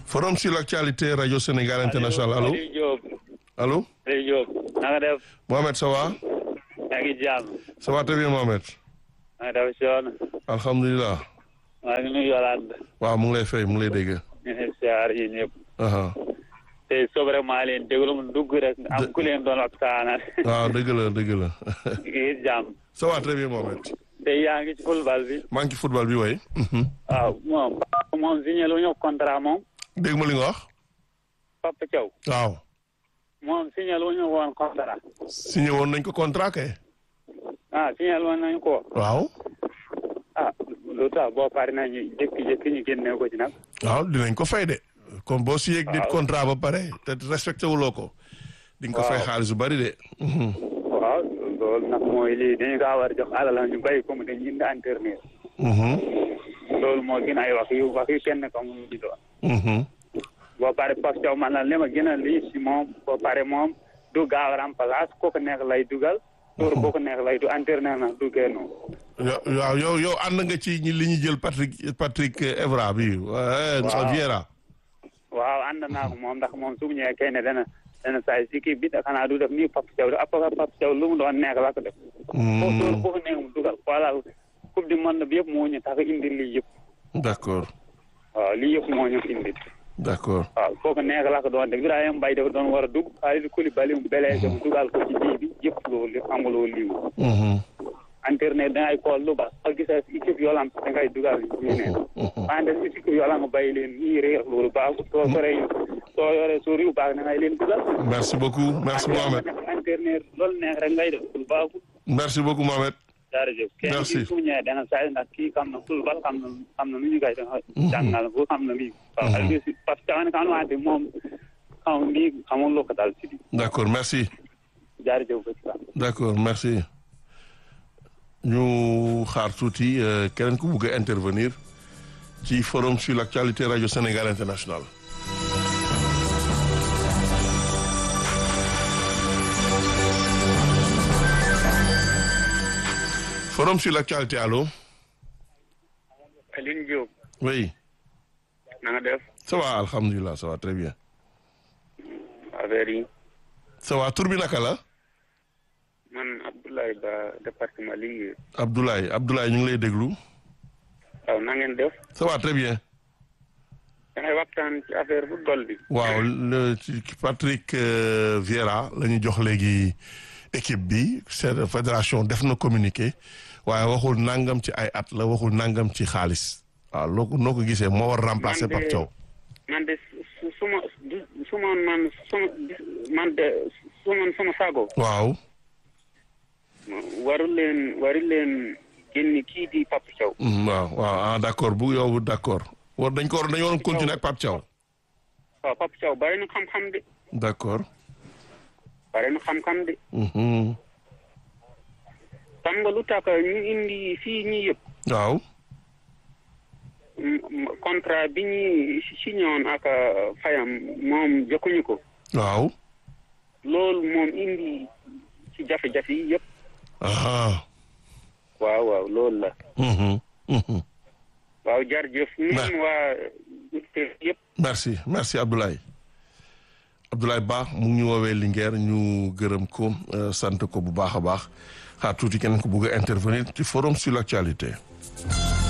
forum sur l'actualité radio Sénégal international allo Aliou Diop allo Aliou Diop na nga def Mohamed ça va yaa ngi jàmm ça va très bien Mohamed na nga def Sion alhamdulilah maa ngi nuyu Yolande waaw mu ngi lay fay mu ngi lay dégg ñu ngi siyaar yi ñëpp aha te sobre maa leen déglu mu dugg rek am ku leen doon waxtaanal waaw dëgg la dëgg la ngi jàmm ça va très bien Mohamed te yaa ngi ci football bi maa ngi ci football bi way waaw moom moom signé lu ñu contrat moom dégg ma li nga wax Papa Thiaw waaw moom signé lu ñu woon contrat signé woon nañ ko contrat kay ah signé woon nañu ko waaw ah lu tax boo pare nañu jékki-jékki ñu génne ko ci nag waaw dinañ ko fay de comme boo signé ak nit Waaw. contrat ba pare te respecté wuloo ko di nga ko fay Waaw. xaalis bu bari de Mhm. waaw loolu nag mooy lii dañu kaa war a jox alal ñu bàyyi ko mu dañu indi entraîneur Mhm. loolu moo gën ay wax yu wax yu kenn ko mu di doon Mhm. boo pare Pape Thiaw man la li ma gën a lii si moom boo pare moom du gaaw a remplace ku ko neex lay dugal tour bu ko neex lay du entraîneur nag du génn Yo- waaw yow yow ànd nga ci ñi- li ñu jël Patrick Patrick Evra bi waaye Waaw. Vieira waaw ànd naa ko moom ndax moom su mu ñëwee kenn dana dana saa si kii bi xanaa du def nii Pape Thiaw de après Pape Thiaw lu mu doon neex la ko def foofu tour bu ko neex mu dugal voilà coupe du monde bi yëpp moo ñu tax a indi lii yëpp d'accord waaw lii yëpp moo ñu indi d'accord waaw kooku neex la ko doon def Ibrahima Mbaye dafa doon war a dugg Kalidou Koulibaly mu blessé mu dugal ko ci bii bi yëpp loolu amuloo lii Mhm. internet dangay kool lu baax soo gisee si équipe yoolam dangay dugal ñeneen wante si équipe yoolam nga bàyyi leen ñii réer loolu baaxul soo soree soo yoree suur yu baax dangay leen dugal merci beaucoup merci Mohamed internet loolu neex rek ngay def lu baaxul merci beaucoup Mohamed jërëjëf kenn Merci. kii su ñëwee dana saa ndax kii xam na football xam na xam na nu ñu koy def jàngal ko xam na lii waaw Aliou si parce que xam nga wante moom xam lii xamul lu ko dal si lii d'accord merci jërëjëf ba ci kanam. d'accord merci ñu xaar tuuti euh, keneen ku bugg a intervenir ci forum sur l'actualité radio Sénégal international forum sur l'actualité allô Alioune Diop oui na nga def ça va alhamdulilah ça va très bien affaire yi ça va tur bi naka la man Abdoulaye Ba département Linguère Abdoulaye Abdoulaye ñu ngi lay déglu waaw na ngeen def ça va très bien da ngay waxtaan ci affaire football bi waaw le ci Patrick euh, Vieira la ñu jox léegi équipe bi c'est fédération def na communiqué waaye waxul nangam ci ay at la waxul nangam ci xaalis waaw loo ko noo ko gisee moo war remplacer Man de- Pape Thiaw man de su su ma su ma man su man de su ma sama sago waaw waru leen waru leen génn kii di Pape Thiaw mm, waaw waaw ah d'accord bu yow d'accord war dañ ko war dañoo waroon continuer ak Pape Thiaw waaw Pape Thiaw bari na xam-xam de d'accord bari na xam-xam de mhm xam nga lu tax ñu indi fii ñi yëpp waaw m- m- contrat bi ñuy signé woon ak euh, Fayam moom jokkuñu ko waaw loolu moom indi ci jafe-jafe yi yëpp ah waaw waaw loolu la mhm mhm waaw jërëjëf Mer- ñun waa auditeurs yëpp merci merci Abdoulaye Abdoulaye Ba mu ngi ñu woowee Linguère ñu gërëm ko euh, sant ko bu baax a baax xaar tuuti keneen ko bugg a intervenir ci forum sur l'actualité